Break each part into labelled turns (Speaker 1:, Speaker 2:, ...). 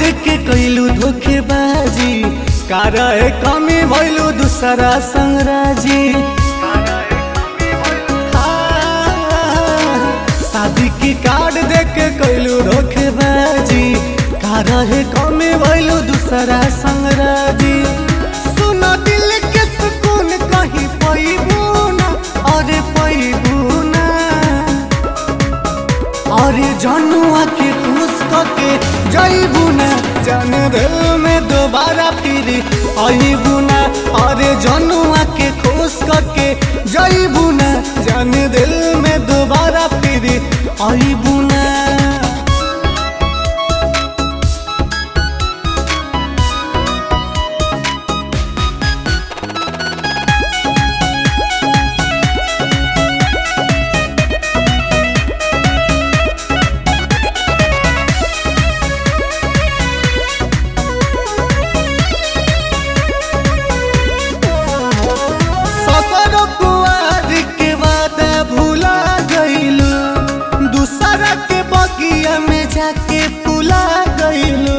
Speaker 1: देख के कैलू धोखेबाजी कार कमी भैलू दूसरा संगराजी शादी की कार्ड देख के कैलू धोखेबाजी कार कमी भैलू दूसरा संगराजी सुनो दिल के सुकून कहीं पैबू ना अरे पैबू ना अरे जनुआ के खुश करके जईबू ना जान दिल में दोबारा फिर अबू ना अरे जनुआ के खुश करके जईबू ना जान दिल में दोबारा फिर अबू ना सतर कुआर के वादा भूला गईलू दूसरा के बगिया में जाके पुला गईलू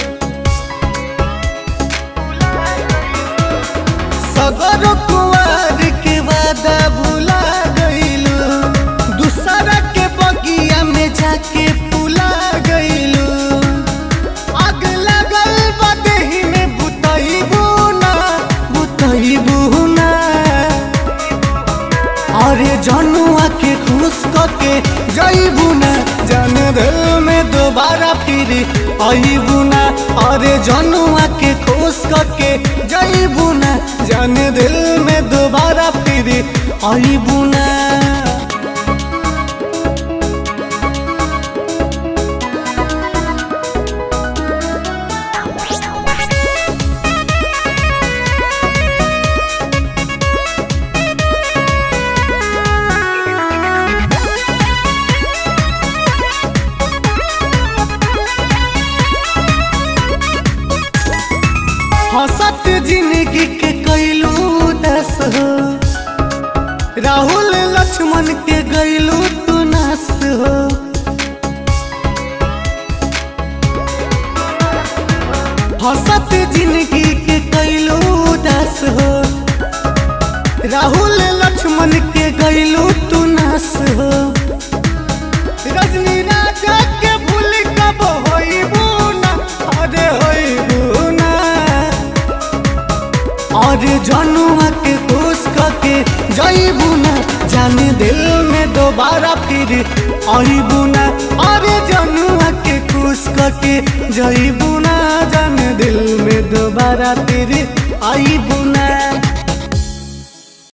Speaker 1: सगर कुआर के वादा भूला गईलू दूसरा के बगिया में जाके पुला गईलू आग लगल बदेही में बुतईबू ना बुतईबू ना अरे जनुआ के खुश करके जईबू ना जन दिल में दोबारा फिर अबू ना अरे जनुआ के खुश करके जईबू ना जन दिल में दोबारा फिर अबू ना हंसत जिंदगी के कैलू दस हो राहुल लक्ष्मण के गैलू तू नस हो हंसत जिंदगी के कैलू दस हो राहुल लक्ष्मण के गैलू तू नस हो रजनी राजा के भूल कब होइबू ना अरे होइबू ना और जनुआ के खुश करके जईबू ना जाने दिल में दोबारा फिर अबू ना और जनुआ के खुश करके जईबू ना जाने दिल में दोबारा फिर अबू